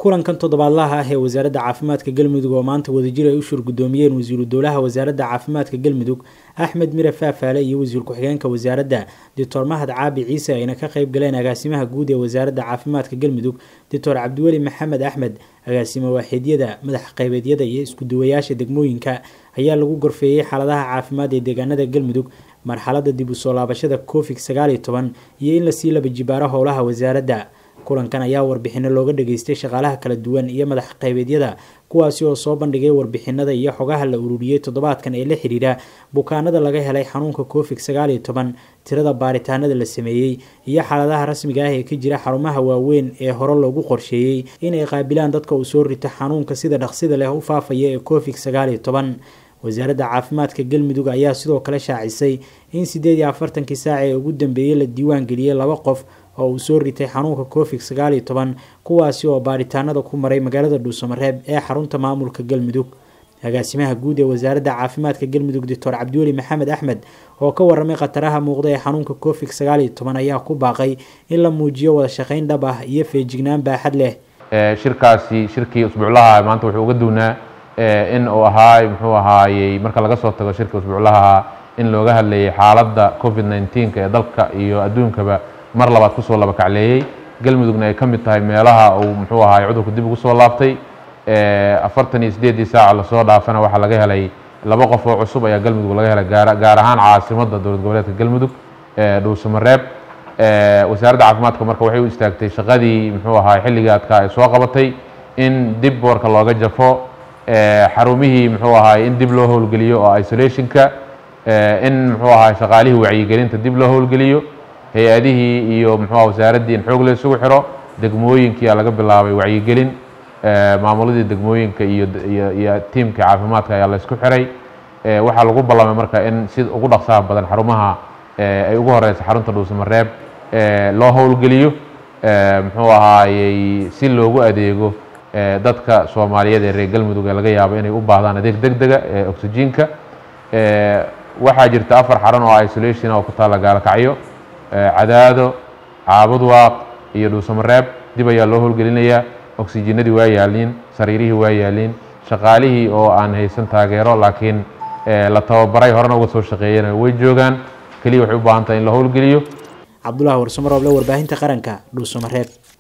kulankan toddobaadlaha ah ee wasaaradda caafimaadka galmudug oo maanta wadajir ay u shur guddoomiyeen wasiiru dowlaha wasaaradda caafimaadka galmudug axmed mire faafaale iyo wasiir ku-xigeenka wasaaradda doctor mahad caabi ciise ayna ka qayb galeen agaasimaha guud ee wasaaradda caafimaadka galmudug doctor cabdiweli maxamed axmed agaasimo waaxiidyada madax qaybeedyada iyo isku-duwayaasha degmooyinka ayaa lagu gorfeeyey xaaladaha caafimaad ee deegaanada galmudug marxaladda dib u soo laabashada covid sagaal iyo toban iyo in lasii laba jibaaro howlaha wasaaradda kulankan ayaa warbixino looga dhageystay shaqaalaha kala duwan iyo madax qaybeedyada kuwaasi oo soo bandhigay warbixinada iyo xogaha la ururiyey toddobaadkan ee la xidhiidha bukaanada laga helay xanuunka covid sagaal iyo toban tirada baaritaanada la sameeyey iyo xaaladaha rasmiga ah ee ka jira xarumaha waaweyn ee hore loogu qorsheeyey inay qaabilaan dadka uu soo rito xanuunka sida dhaqsida leh u faafaya ee covid sagaal iyo toban wasaaradda caafimaadka galmudug ayaa sidoo kale shaacisay in sideed iyo afartankii saac ee ugu dambeeyey la diiwaan geliyey laba qof oo uu soo ritay xanuunka covid sagaal iyo toban kuwaasi oo baaritaanada ku maray magaalada dhuusamareeb ee xarunta maamulka galmudug agaasimaha guud ee wasaaradda caafimaadka galmudug doctor cabdiweli maxamed axmed oo ka waramay khataraha muuqda ee xanuunka covid sagaal iyo toban ayaa ku baaqay in la muujiyo wada shaqayn dhab ah iyo feejignaan baaxad leh shirkaasi shirkii usbuuclaha maanta wuxuu uga duwnaa in uu ahaay muxuu ahaayey marka laga soo tago shirka usbuuclaha in looga hadlayay xaaladda covid nneteen-ka ee dalka iyo adduunkaba mar labaad kusoo laba kacleeyey galmudugna ay ka mid tahay meelaha uu muxuu ahaay cudurku dib ugu soo laabtay afartan iyo sideeddii saaca lasoo dhaafana waxaa laga helay laba qof oo cusub ayaa galmudug laga helay gaar gaar ahaan caasimadda dowlad goboleedka galmudug dhuusamareeb wasaaradda caafimaadka marka waxay u istaagtay shaqadii muxuu ahaay xilligii adkaa ay soo qabatay in dib boorka looga jafo xarumihii muxuu ahaay in dib loo howlgeliyo oo isolationka in muxuu ahaay shaqaalihii wacyigelinta dib loo howlgeliyo hay-adihii iyo muxuuha wasaaraddii in xoog la isugu xiro degmooyinkiia laga bilaabay wacyigelin maamuladii degmooyinka iyo iyo tiimka caafimaadka ayaa la isku xiray waxaa lagu ballamay marka in si ugu dhaqsaha badan xarumaha ay ugu horeysa xarunta dhuusamareeb loo howlgeliyo muxuu ahaayey si loogu adeego dadka soomaaliyeed ee reer galmudug ee laga yaabo inay u baahdaan adeeg deg dega ee oxygenka waxaa jirta afar xaran oo isolation oo ku taalla gaalakacyo cadaado caabudwaaq iyo dhuusamareeb dib ayaa loo howlgelinayaa oxygenadii waa yaaliin sariirihii waa yaaliin shaqaalihii oo aan haysan taageero laakiin la tababaray horena uga soo shaqeeyana way joogaan keliya waxay u baahan tahay in la howlgeliyo cabdulahi warsamarooble warbaahinta qaranka dhuusamareeb